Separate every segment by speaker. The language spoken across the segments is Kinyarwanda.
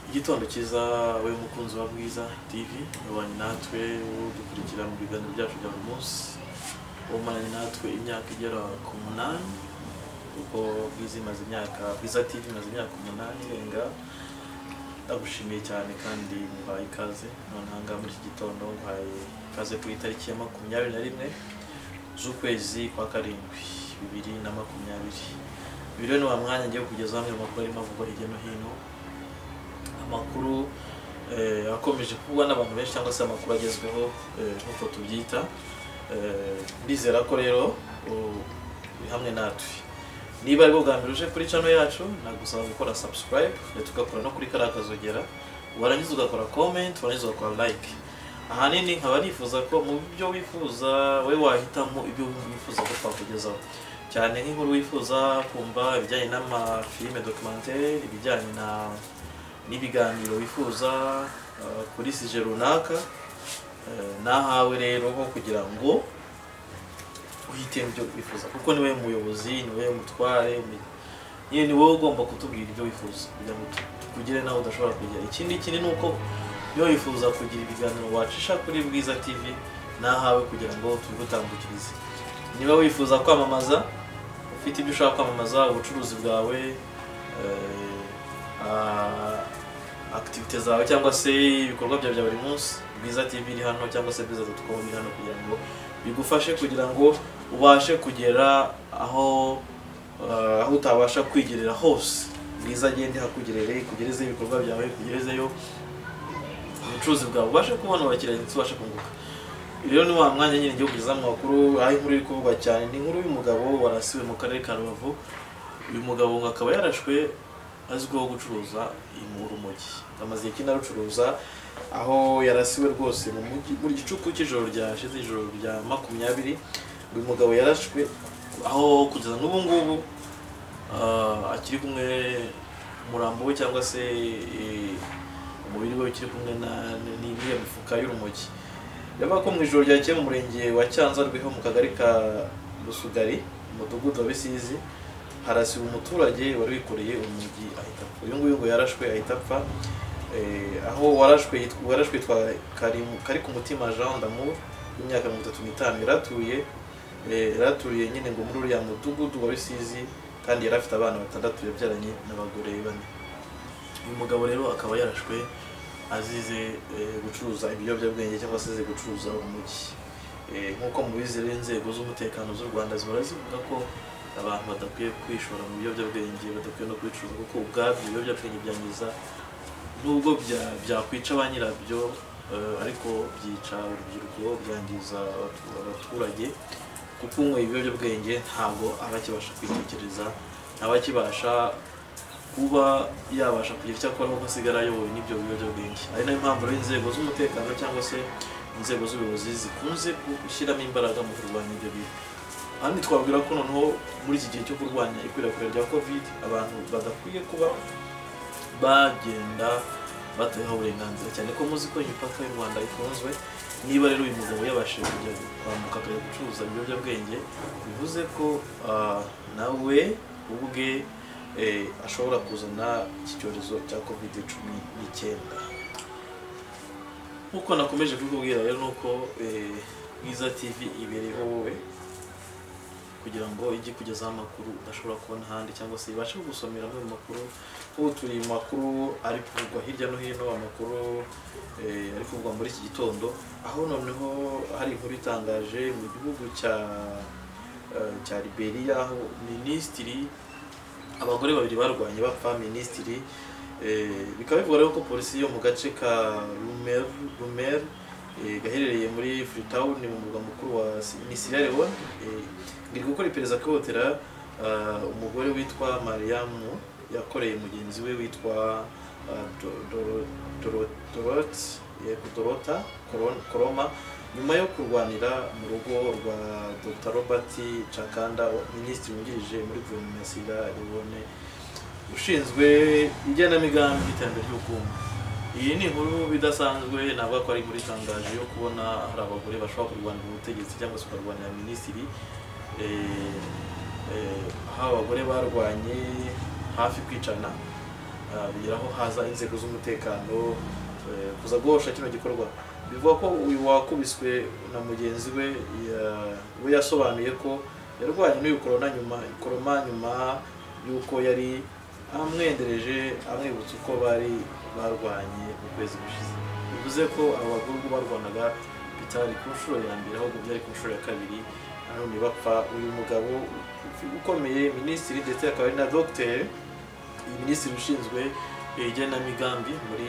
Speaker 1: igitondo cyiza we mukunzi wa bwiza tv ubanye natwe dukurikira mu biganiro byacu bya buri munsi umaranye natwe imyaka igera ku munani kuko bwiza imaze imyaka bwiza tv imaze imyaka umunani irenga ndagushimiye cyane kandi mubaye ikaze noneho ngaha muri iki gitondo mubaye ikaze ku itariki ya makumyabiri na rimwe z'ukwezi kwa karindwi bibiri na makumyabiri bibiri ni wa mwanya ngiye kugezaho amwe mu makuru arimo avugwa hirya no hino amakuru eh, akomeje kuvugwa n'abantu benshi cyangwa se amakuru agezweho eh, nk'uko tubyita Eh, ndizera ko rero u- uri hamwe natwe niba ari bwo bwa mbere uje kuri channel yacu nagusaba gukora subscribe ndetse ugakora no kuri kariya kazogera warangiza ugakora comment warangiza ugakora like ahanini nkaba nifuza ko mu byo wifuza we wahitamo ibyo wifuza ko twakugezaho cyane nk'inkuru wifuza kumva ibijyanye n'amafilime documentaire ibijyanye na n'ibiganiro wifuza eh, kuri sije runaka Eh, nahawe rero ho kugira ngo uhite mu byo wifuza kuko niwe muyobozi niwe mutware ni- niwe ni wowe ugomba kutubwira ibyo wifuza kugira ngo tu- tukugire nawe udashobora kugera ikindi kindi ni uko iyo wifuza kugira ibiganiro wacisha kuri bwiza tv nahawe kugira ngo tubigutambukirize niba wifuza kwamamaza ufite ibyo ushaka kwamamaza ubucuruzi bwawe eh, ah, akitivite zawe cyangwa se ibikorwa byawe bya buri munsi bwiza tv iri hano cyangwa se bwiza dotcom iri hano kugira ngo bigufashe kugira ngo ubashe kugera aho eh, aho utabasha kwigerera hose bwiza agende hakugerere ikugerezeho ibikorwa byawe ikugerezeyo ubucuruzi bwawe ubashe kubona abakiriya ndetse ubashe kunguka rero ni wa mwanya nyine igihugu kugeza mu makuru aho inkuru iri kuvugwa cyane ni inkuru y'umugabo warasiwe mu karere ka rubavu uyu mugabo ngo akaba yarashwe azwiho gucuruza mu rumogi amaze igihe kinini arucuruza aho yarasiwe rwose mu mujyi mu gicuku cy'ijoro ryashize ijoro rya makumyabiri uyu mugabo yarashwe aho kugeza n'ubu ngubu ah, akiri kumwe umurambo we cyangwa se eh, umubiri we ukiri kumwe na- na- n'iriya mifuka y'urumogi bivuga ko mu ijoro ryakeye mu murenge wa cyanza rwiho mu kagari ka rusugari mu mudugudu wa bisizi harasiba umuturage wari wikoreye umugi ahita apfa uyu nguyu ngo yarashwe ahita apfa Eh, aho warashwe yitwa- warashwe yitwa Karimu- kari ku mutima jean damour w'imyaka mirongo itatu n'itanu yaratuye eh, yaraturiye nyine ngo muri uriya mudugudu wa bisizi kandi yari afite abana batandatu yabyaranye n'abagore bane uyu mugabo rero akaba yarashwe azize eh, gucuruza ibiyobyabwenge cyangwa se azize gucuruza umugi Eh, nk'uko mubizi rero inzego z'umutekano z'u rwanda zihora zivuga ko abantu badakwiye kwishora mu biyobyabwenge badakwiye no kubicuruza kuko ubwabyo ibiyobyabwenge byangiza nubwo bya- byakwica ba nyirabyo eh, ariko byica urubyiruko byangiza abatu- abaturage kuko unyweye ibiyobyabwenge ntabwo aba akibasha kwitekereza ntaba akibasha kuba yabasha kugira icyo akora kuko asigara ayobowe n'ibyo biyobyabwenge ari nayo mpamvu rero inzego z'umutekano cyangwa se inzego z'ubuyobozi zikunze gushyiramo imbaraga mu kurwanya ibyo bintu ahandi twabwira ko noneho muri iki gihe cyo kurwanya ikwirakwira rya covid abantu badakwiye kuba bagenda batayeho uburenganzira cyane ko muzi ko imipaka y'u Rwanda ifunzwe niba rero uyu mugabo yabashije kujya kwambuka akajya gucuruza ibiyobyabwenge bivuze ko ah, nawe ubwe eh, ashobora kuzana iki cyorezo cya covid cumi n'icyenda nk'uko nakomeje kubikubwira rero ni uko eh, bwiza tv ibereho wowe kugira ngo ijye ikugezaho amakuru udashobora kubona ahandi cyangwa se ibashe kugusomera amwe mu makuru ubu turi mu makuru ari kuvugwa hirya no hino amakuru eh, ari kuvugwa muri iki gitondo aho noneho hari inkuru itangaje mu gihugu cya eh, cya Liberia aho minisitiri abagore babiri barwanye bapfa minisitiri eh, bikaba bivuga rero ko polisi yo mu gace ka Lumer Lumer eh, gaherereye muri Freetown mu murwa mukuru wa Si- ni Sierra Leone eh, iri gukora iperereza ku ihohotera ah, umugore witwa Mariamu yakoreye mugenzi we witwa ah, Do- Do- Doro- Dorot- yego, Dorota Koron- Koroma nyuma yo kurwanira mu rugo rwa Dr Robert Chakanda minisitiri wungirije muri guverinoma ya Sierra Leone ushinzwe igenamigambi n'iterambere ry'ubukungu iyi ni inkuru idasanzwe navuga ko ari muri tangaje yo kubona hari abagore bashobora kurwanira ubutegetsi cyangwa se bakarwanira minisitiri eh, eh, aho abagore barwanye hafi kwicana ah, bigeraho haza inzego z'umutekano eh, kuza guhosha kino gikorwa bivuga ko uyu wakubiswe na mugenzi we ya- we yasobanuye ko yarwanye n'uyu korona nyuma koroma nyuma y'uko yari amwendereje amwibutsa uko bari barwanye mu kwezi gushize bivuze ko aba bagore ubwo barwanaga bitari ku nshuro ya mbere ahubwo byari ku nshuro ya kabiri nanone bapfa uyu mugabo ukomeye minisitiri ndetse akaba ari na dogiteri iyi minisitiri ushinzwe eh, igenamigambi muri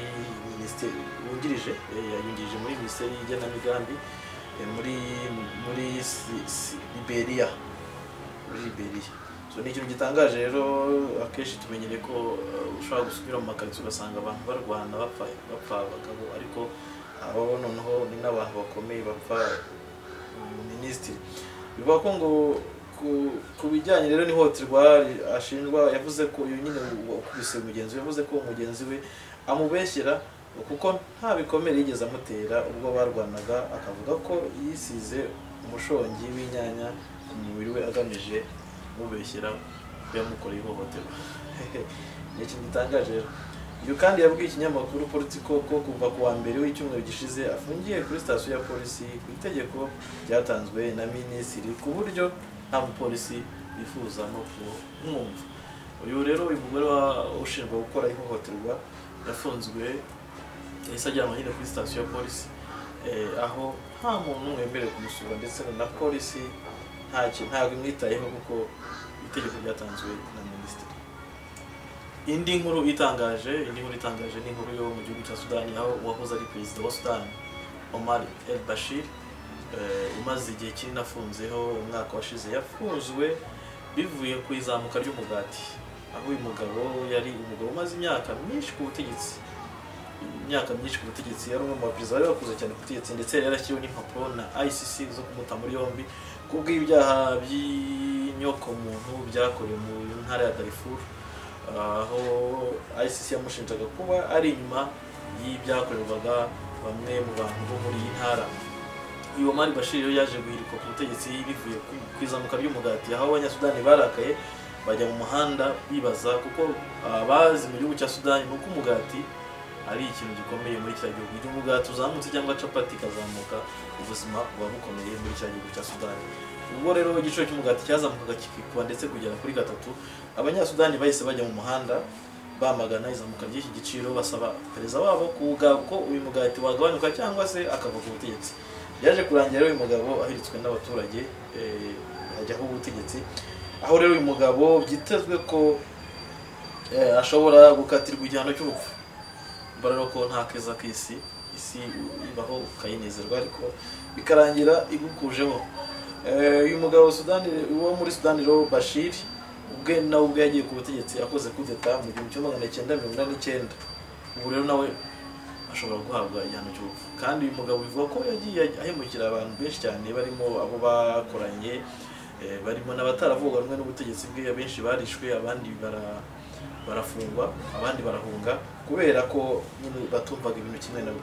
Speaker 1: minisiteri wungirije eh, yayungirije muri minisiteri y'igenamigambi eh, muri muri Si- Si- liberia muri liberia so ni ikintu gitangaje rero akenshi tumenyereye ko eh, ushobora gusubira mu makaritsiye ugasanga abantu barwana bapfa bapfa abagabo ariko abo noneho ni n'abantu bakomeye bapfa uyu minisitiri bivuga ko ngo ku- ku bijyanye rero n'ihohoterwa ashinjwa yavuze ko uyu nyine wakubise mugenzi we yavuze ko mugenzi we amubeshyera kuko nta bikomere yigeze amutera ubwo barwanaga akavuga ko yisize umushongi w'inyanya ku mubiri we agamije kumubeshyera ko yamukoreye ihohoterwa ni ikintu gitangaje rero uyu kandi yabwiye ikinyamakuru politiko ko kuva ku wa mbere w'icyumweru gishize afungiye kuri sitasiyo ya polisi ku itegeko ryatanzwe na minisitiri ku buryo nta mupolisi wifuza no kumwumva uyu rero uyu mugore wa- ushinjwa gukora ihohoterwa yafunzwe yahise ajyanwa nyine kuri sitasiyo ya polisi eh, aho nta muntu wemerewe kumusura ndetse na polisi ntacyo ntabwo imwitayeho kuko itegeko ryatanzwe na minisitiri indi nkuru itangaje indi nkuru itangaje ni inkuru yo mu gihugu cya sudani aho uwahoze ari perezida wa sudani omar el bashir eh, umaze igihe kinini afunzeho umwaka washize yafunzwe bivuye ku izamuka ry'umugati aho uyu mugabo yari umugabo umaze imyaka myinshi ku butegetsi imyaka myinshi ku butegetsi yari umwe mu baperezida bari bakuze cyane ku butegetsi ndetse yari yarashyiriweho n'impapuro na ICC zo kumuta muri yombi kubw'ibyaha by'inyokomuntu byakorewe mu ntara ya Darfur aho ICC yamushinjaga kuba ari inyuma y'ibyakorerwaga bamwe mu bantu bo muri iyi ntara uyu Omar Bashir rero yaje guhirikwa ku butegetsi bivuye ku- ku izamuka ry'umugati aho abanyasudani barakaye bajya mu muhanda bibaza kuko abazi mu gihugu cya sudani ni uko umugati ari ikintu gikomeye muri cya gihugu igihe umugati uzamutse cyangwa capati ikazamuka ubuzima buba bukomeye muri cya gihugu cya sudani ubwo rero igiciro cy'umugati cyazamukaga kikikuba ndetse kugera kuri gatatu abanyasudani bahise bajya mu muhanda bamagana izamuka ry'iki giciro basaba perezida wabo kuwuga ko uyu mugati wagabanuka cyangwa se akava ku butegetsi byaje kurangira rero uyu mugabo ahiritswe n'abaturage eh, ajyaho ubutegetsi aho rero uyu mugabo byitezwe ko eh, ashobora gukatirwa igihano cy'urupfu mbaraga ko nta keza k'isi isi ibaho ukayinezerwa ariko bikarangira igukujeho Eh, uyu mugabo wa Sudani wo muri Sudani rero Bashir ubwe nawe ubwe yagiye ku butegetsi akoze kudeta mu gihumbi kimwe magana cyenda mirongo inani n'icyenda ubu rero nawe ashobora guhabwa igihano cy'urupfu kandi uyu mugabo bivuga ko yagiye ahemukira abantu benshi cyane barimo abo bakoranye eh, barimo n'abataravugwa rumwe n'ubutegetsi bwe abenshi barishwe abandi bara barafungwa abandi barahunga kubera ko nyine batumvaga ibintu kimwe na we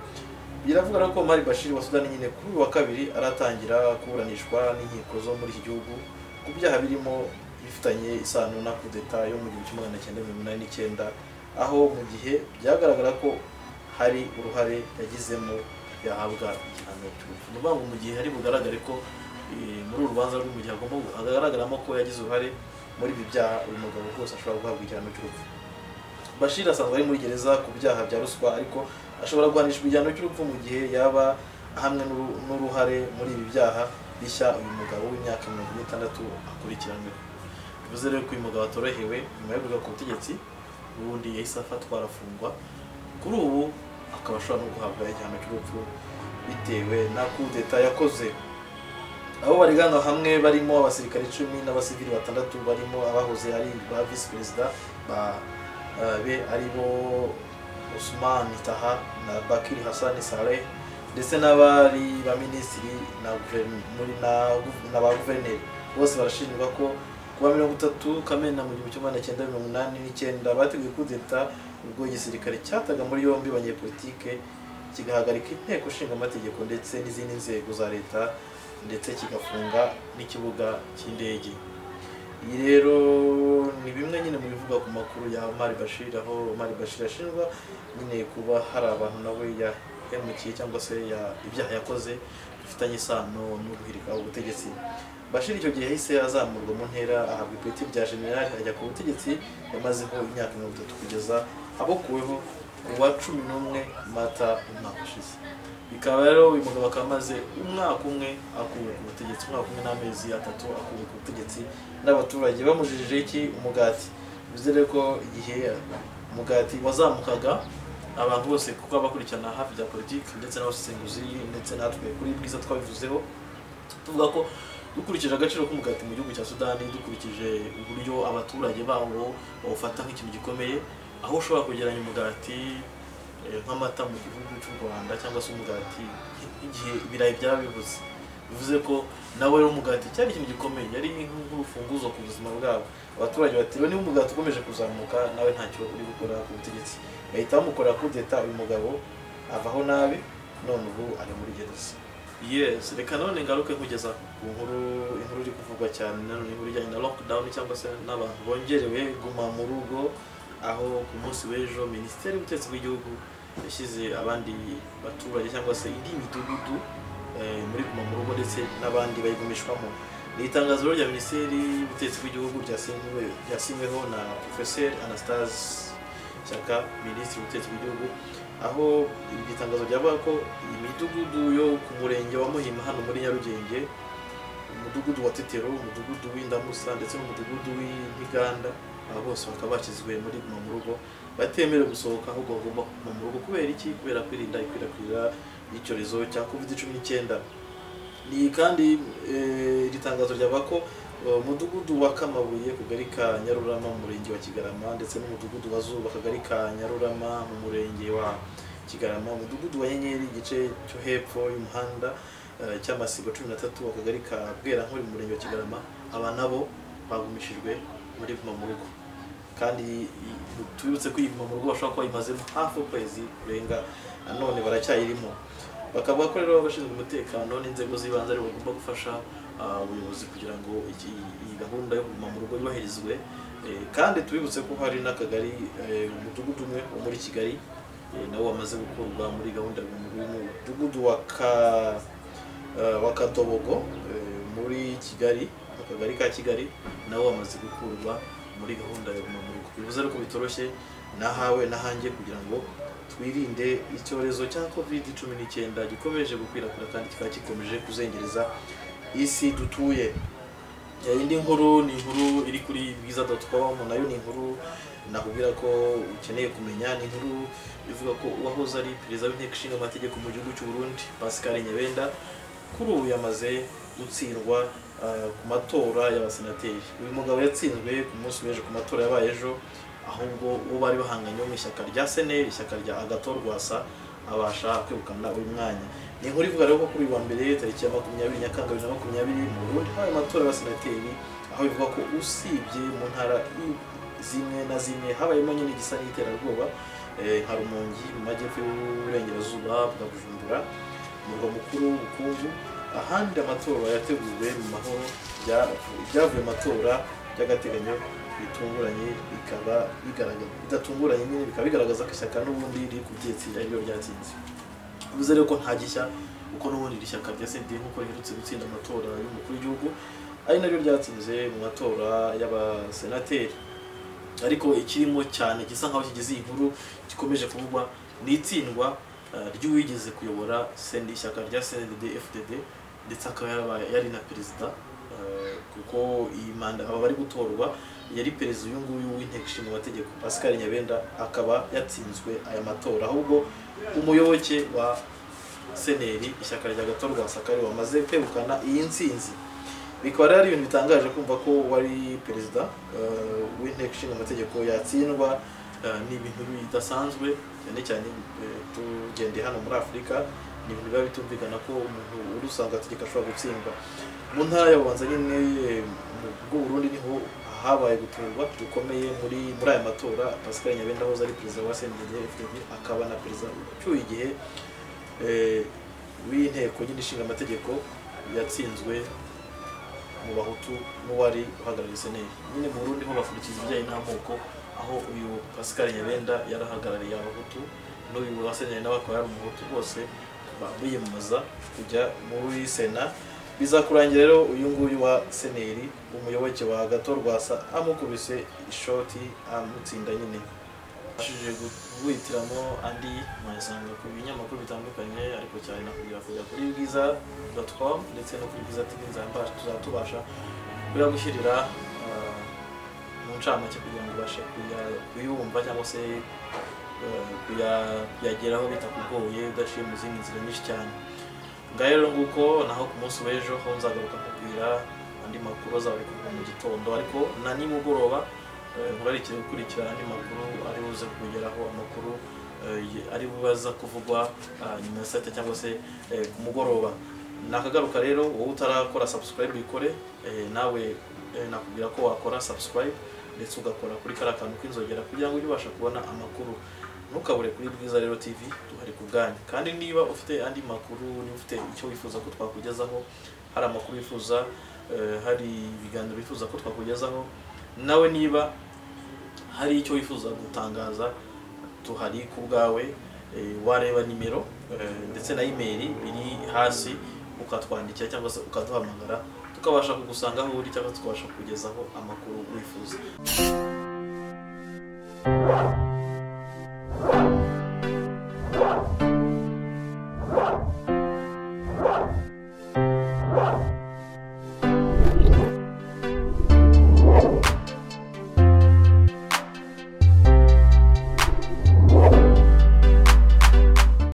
Speaker 1: biravuga rero ko Omar Bashir wa Sudani nyine kuri uyu wa kabiri aratangira kuburanishwa n'inkiko zo muri iki gihugu ku byaha birimo bifitanye isano na kudeta yo mu gihumbi kimwe magana cyenda mirongo inani n'icyenda aho mu gihe byagaragara ko hari uruhare yagizemo yahabwa igihano cy'urupfu ni ukuvuga ngo mu gihe hari bugaragare ko eh, muri uru rubanza rwo mu gihe agomba hagaragaramo ko yagize uruhare muri ibi byaha uyu mugabo rwose ashobora guhabwa igihano cy'urupfu bashir asanzwe ari muri gereza ku byaha bya ruswa ariko ashobora guhanishwa igihano cy'urupfu mu gihe yaba ahamwe n'uru- n'uruhare muri ibi byaha bishya uyu mugabo w'imyaka mirongo ine n'itandatu akurikiranyweho bivuze rero ko uyu mugabo atorohewe nyuma yo kuva ku butegetsi ubundi yahise afatwa arafungwa kuri ubu akaba ashobora no guhabwa igihano cy'urupfu bitewe na kudeta yakoze aho bariganga hamwe barimo abasirikare icumi n'abasivili batandatu barimo abahoze ari ba visi perezida ba eh, be ari bo Usman Taha na Bakiri Hassan Saleh ndetse n'abari ba minisitiri na guverineri- muri na guv- na ba guverineri bose barashinjwa ko kuwa mirongo itatu Kamena mu gihumbi kimwe magana cyenda mirongo inani n'icyenda bateguye kudeta ubwo igisirikare cyataga muri yombi abanyepolitike kigahagarika inteko ishinga amategeko ndetse n'izindi nzego za leta ndetse kigafunga n'ikibuga cy'indege iyi rero ni bimwe nyine mu bivuga ku makuru ya Omar Bashir aho Omar Bashir ashinjwa nyine kuba hari abantu nawe yahemukiye cyangwa se ya- ibyaha yakoze bifitanye isano no guhirika ubutegetsi Bashir icyo gihe yahise azamurwa mu ntera ahabwa ipeti rya generali ajya ku butegetsi yamazeho imyaka mirongo itatu kugeza abokuweho ku wa cumi n'umwe mata umwaka ushize bikaba rero uyu mugabo akaba amaze umwaka umwe akuwe ku butegetsi umwaka umwe n'amezi atatu akuwe ku butegetsi n'abaturage bamujijije iki umugati bivuze rero ko igihe umugati wazamukaga abantu bose kuko abakurikirana hafi bya politiki ndetse n'abasesenguzi ndetse natwe kuri bwiza twabivuzeho tuvuga ko dukurikije agaciro k'umugati mu gihugu cya sudani dukurikije uburyo abaturage bawo bawufata nk'ikintu gikomeye aho ushobora kwegeranya umugati eh, nk'amata mu gihugu cy'u rwanda cyangwa se umugati igihe ibirayi byaba bibuze bivuze ko nawe rero umugati cyari ikintu gikomeye yari nk- nk'urufunguzo ku buzima bwabo abaturage bati "Rero niba umugati ukomeje kuzamuka nawe ntacyo uri gukora ku butegetsi bahita bamukorera kudeta uyu mugabo avaho nabi none ubu ari muri gereza yes reka none ngaruke nkugeza ku nkuru inkuru iri kuvugwa cyane nanone inkuru ijyanye na lockdown cyangwa se n'abantu bongerewe guma mu rugo aho ku munsi w'ejo minisiteri y'ubutegetsi bw'igihugu yashyize abandi baturage cyangwa se indi midugudu eh, muri guma mu rugo ndetse n'abandi bayigumishwamo ni itangazo rero rya minisiteri y'ubutegetsi bw'igihugu ryasinywe ryasinyweho na professeur anastase shyaka minisitiri w'ubutegetsi bw'igihugu aho iri tangazo ryavuga ko imidugudu yo ku murenge wa muhima hano muri nyarugenge umudugudu wa tetero umudugudu w'indamusa ndetse n'umudugudu w'intiganda aba bose bakaba bashyizwe muri guma mu rugo batemerewe gusohoka ahubwo bagomba kuguma mu rugo kubera iki kubera kwirinda ikwirakwira ry'icyorezo cya covid cumi n'icyenda ni kandi eh, iri tangazo ryavuga ko eh, umudugudu wa kamabuye kagari ka nyarurama mu murenge wa kigarama ndetse n'umudugudu wa zuba kagari ka nyarurama mu murenge wa kigarama umudugudu wa nyenyeri igice cyo hepfo y'umuhanda eh, cy'amasibo cumi n'atatu akagari ka bwerankuru mu murenge wa kigarama aba nabo bagumishijwe muri guma mu rugo kandi i- tubibutse ko iyi guma mu rugo bashobora kuba bayimazemo hafi ukwezi kurenga nanone baracyayirimo bakavuga ko rero abashinzwe umutekano n'inzego z'ibanze aribo bagomba gufasha ah, ubuyobozi kugira ngo iki- iyi gahunda yo kuguma mu rugo yubahirizwe Eh, kandi tubibutse ko hari n'akagari eh, umudugudu umwe wo muri kigali eh, nawo wamaze gukurwa muri gahunda ya guma mu rugo umudugudu wa ka eh, wa katobogo eh, muri kigali mu kagari ka kigali nawo wamaze gukurwa muri gahunda ya guma mu rugo bivuze rero ko bitoroshye nahawe nahanjye kugira ngo twirinde icyorezo cya covid cumi n'icyenda gikomeje gukwirakwira kandi kikaba gikomeje kuzengereza isi dutuye Eh, indi nkuru ni inkuru iri kuri bwiza.com nayo ni inkuru nakubwira ko ukeneye kumenya ni inkuru ivuga ko uwahoze ari perezida w'inteko ishinga amategeko mu gihugu cy'u Burundi Pascal Nyebenda kuri ubu yamaze gutsindwa ah, ku matora y'abasenateri uyu mugabo yatsinzwe ku munsi w'ejo ku matora yabaye ejo ahubwo uwo bari bahanganye wo mu ishyaka rya seneri ishyaka rya agato rwasa abasha kwegukana uyu mwanya ni inkuru ivuga rero ko kuri uyu wa mbere tariki ya makumyabiri nyakanga bibiri na makumyabiri mu burundi habaye amatora y'abasenateri aho bivuga ko usibye mu ntara i- zimwe na zimwe habayemo nyine igisa n'iterabwoba eh, nka rumongi mu majyepfo y'uburengerazuba bwa bujumbura umurwa mukuru w'ubukungu ahandi amatora yateguwe mu mahoro bya- ibyavuye mu matora by'agateganyo bitunguranye bikaba bigaragaza bidatunguranye nyine bikaba bigaragaza ko ishyaka n'ubundi riri ku butegetsi ari ryo ryatsinze bivuze rero ko nta gishya kuko n'ubundi iri shyaka rya senderi nk'uko riherutse gutsinda amatora y'umukuru w'igihugu ari naryo ryatsinze mu matora y'abasenateri ariko ikirimo cyane gisa nkaho kigize iyi nkuru gikomeje kuvugwa ni itsindwa eh, ry'uwigeze kuyobora sendi ishyaka rya CNDD FDD ndetse akaba yarabaye- yari na perezida eh, kuko iyi manda aba bari gutorwa yari perezida uyu nguyu w'inteko ishinga amategeko Pascal Nyabenda akaba yatsinzwe aya matora ahubwo umuyoboke wa seneri ishyaka rya gato rwa sakari wamaze kwegukana iyi ntsinzi bikaba rero ari ibintu bitangaje kumva ko wari perezida eh, w'inteko ishinga amategeko yatsindwa eh, ni ibintu bidasanzwe cyane cyane eh, tugendeye hano muri afurika ni ibintu biba bitumvikana ko umuntu uri usanga ategeka ashobora gutsindwa mu ntara ya bubanza nyine eh, mu bw'uburundi niho habaye guturwa gukomeye muri muri aya matora pascal nyabenda ahoze ari perezida wa cndg fdd akaba na perezida ucyuye igihe eh, w'inteko nyine ishinga amategeko yatsinzwe mu bahutu n'uwari uhagarariye seneri nyine mu burundi ho bakurikiza ibijyanye n'amoko aho uyu pascal nyabenda yarahagarariye abahutu n'uyu waseneri nawe akaba yari umuhutu bose ba- biyamamaza kujya muri sena bizakurangira rero uyu nguyu wa seneri umuyoboke wa gato rwasa amukubise ishoti amutsinda nyine ashije guhitiramo andi mwayasanga ku binyamakuru bitandukanye ariko cyane nakubwira kujya kuri bwiza com ndetse no kuri bwiza tv nzamba tuzatubasha biragushyirira ah, mu ncamake kugira ngo ubashe kuya- kuyumva cyangwa se eh, kuya- kuyageraho bitakugoye udaciye mu zindi nzira nyinshi cyane ngaho rero nguko naho ku munsi w'ejo ho nzagaruka kubwira andi makuru azaba ari kuva mu gitondo ariko na nimugoroba eh, murarikire gukurikira andi makuru ari buze kugeraho amakuru eh, ye- ari bubaza kuvugwa ah, nyuma ya saa sita cyangwa se eh, ku mugoroba nakagaruka rero wowe utarakora subscribe uyikore eh, nawe eh, nakubwira ko wakora subscribe ndetse ugakora kuri kariya kantu k'inzogera kugira ngo ujye ubasha kubona amakuru ntukabure kuri bwiza rero tv duhari ku bwanyu kandi niba ufite andi makuru niba ufite icyo wifuza ko twakugezaho hari amakuru wifuza eh, hari ibiganiro wifuza ko twakugezaho nawe niba hari icyo wifuza gutangaza tuhari ku bwawe eh, wareba nimero eh, ndetse na imeri biri hasi ukatwandikira cyangwa se ukaduhamagara tukabasha kugusanga aho uri cyangwa tukabasha kukugezaho amakuru wifuza